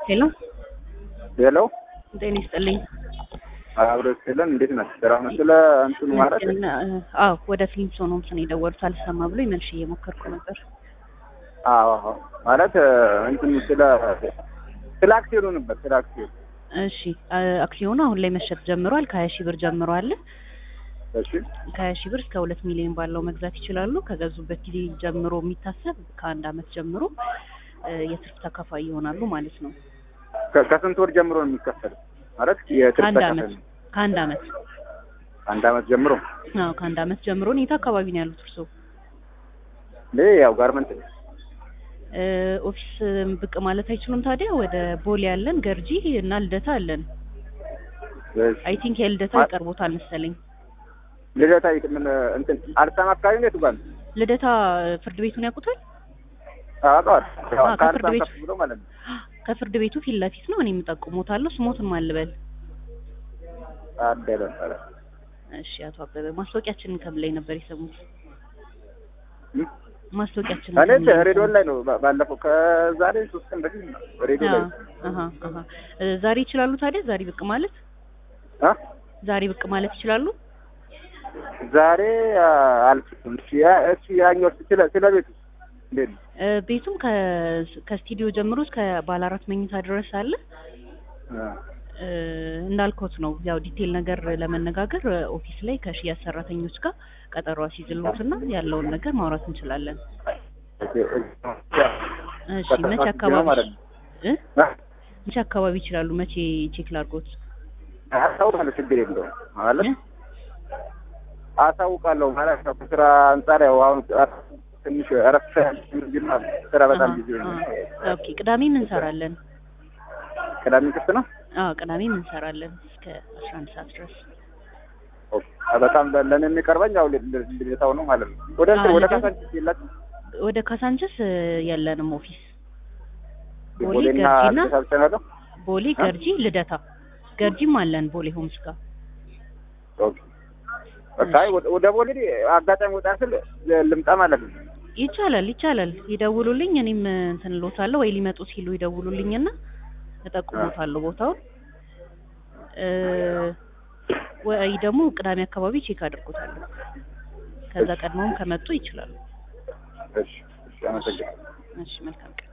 ሄሎ ሄሎ ጤና ይስጥልኝ። አብሮ ስለን እንዴት ነህ? ስራ ነው ስለ እንትኑ ማለት አዎ ወደ ፊልም ሶ ነው ስን የደወሉት አልሰማ ብሎ መልሼ እየሞከርኩ ነበር። አዎ አዎ ማለት እንትኑ ስለ ስለ አክሲዮኑ ነበር ስለ አክሲዮኑ እሺ አክሲዮኑ አሁን ላይ መሸጥ ጀምሯል። ከሀያ ሺህ ብር ጀምሮ አለ። እሺ ከሀያ ሺህ ብር እስከ ሁለት ሚሊዮን ባለው መግዛት ይችላሉ። ከገዙበት ጊዜ ጀምሮ የሚታሰብ ከአንድ አመት ጀምሮ የትርፍ ተካፋይ ይሆናሉ ማለት ነው። ከ- ከስንት ወር ጀምሮ ነው የሚከፈለው? ማለት የትርፍ ከአንድ ተካፋይ አመት ነው። ከአንድ አመት አንድ አመት ጀምሮ አዎ ከአንድ አመት ጀምሮ ነው። የት አካባቢ ነው ያሉት እርስዎ? እኔ ያው ጋርመንት ነው። እ ኦፊስ ብቅ ማለት አይችሉም ታዲያ? ወደ ቦሌ ያለን ገርጂ እና ልደታ አለን። እሺ። አይ ቲንክ የልደታ ማ- ይቀርቦታል መሰለኝ። ልደታ የት- ምን እንትን አልሳም አካባቢ ነው የቱ ጋር ነው? ልደታ ፍርድ ቤቱን ያውቁታል? አውቀዋል። ያው አዎ፣ ከአልሳም ከፍርድ ቤቱ ከፍ ብሎ ማለት ነው። ከፍርድ ቤቱ ፊት ለፊት ነው። እኔ የምጠቁሞታለሁ። ስሞትን ማልበል። አደለ ኧረ። እሺ አቶ አበበ ማስታወቂያችንን ከምን ላይ ነበር የሰሙት? እም? ማስታወቂያችንን እኔ ከምን ላይ ሬዲዮ የሰሙት? ላይ ነው ባ- ባለፈው ከዛሬ ሶስት ቀን በፊት ነው ሬዲዮ ላይ አዎ፣ አሃ አሃ እ ዛሬ ይችላሉ ታዲያ? ዛሬ ብቅ ማለት አ ዛሬ ብቅ ማለት ይችላሉ? ዛሬ አ- አልችልም። እሺ ያ- እሺ ያኛው ስለ ስለ ቤቱ እንዴት ነው? እ ቤቱም ከ ከስቱዲዮ ጀምሮ እስከ ባለ አራት መኝታ ድረስ አለ። አ እ እንዳልኮት ነው ያው ዲቴል ነገር ለመነጋገር እ ኦፊስ ላይ ከሽያጭ ሰራተኞች ጋር ቀጠሮ አስይዝልዎትና ያለውን ነገር ማውራት እንችላለን። እሺ መቼ አካባቢ ማለት ነው። እ አ? መቼ አካባቢ ይችላሉ? መቼ ቼክ ላድርጎት? አሳውቃለሁ፣ ችግር የለውም ማለት እ? አሳውቃለሁ ማለት ነው። ከስራ አንጻር ያው አሁን ትንሽ እረፍት እንጂማ ስራ በጣም አሃ፣ ቢዚ ነው። አሃ። ኦኬ ቅዳሜም እንሰራለን። ቅዳሜ ክፍት ነው። አዎ ቅዳሜም እንሰራለን እስከ አስራ አንድ ሰዓት ድረስ። ኦኬ። በጣም ለእኔ የሚቀርበኝ ያው ል- ል- ልደታው ነው ማለት ነው። ወደ እንትን አዎ፣ ወደ ልደታ- ካሳንቺስ የላችሁም? ወደ ካሳንችስ እ የለንም ኦፊስ። ቦሌ ቦሌና ገርጂና ልደታ ብቻ ነው ያለው? ቦሌ አ? ገርጂ ልደታ ገርጂም አለን ቦሌ ሆምስ ጋር ኦኬ። በቃ አይ ወደ- ወደ ቦሌ አጋጣሚ ወጣ ስል ልምጣ ማለት ነው። ይቻላል ይቻላል። ይደውሉልኝ፣ እኔም እንትን እልዎታለሁ ወይ ሊመጡ ሲሉ ይደውሉልኝና እጠቁሞታለሁ ቦታውን እ ወይ ደግሞ ቅዳሜ አካባቢ ቼክ አድርጎታለሁ። ከዛ ቀድመውም ከመጡ ይችላሉ። እሺ፣ እሺ፣ አመሰግናለሁ። እሺ መልካም ቀን።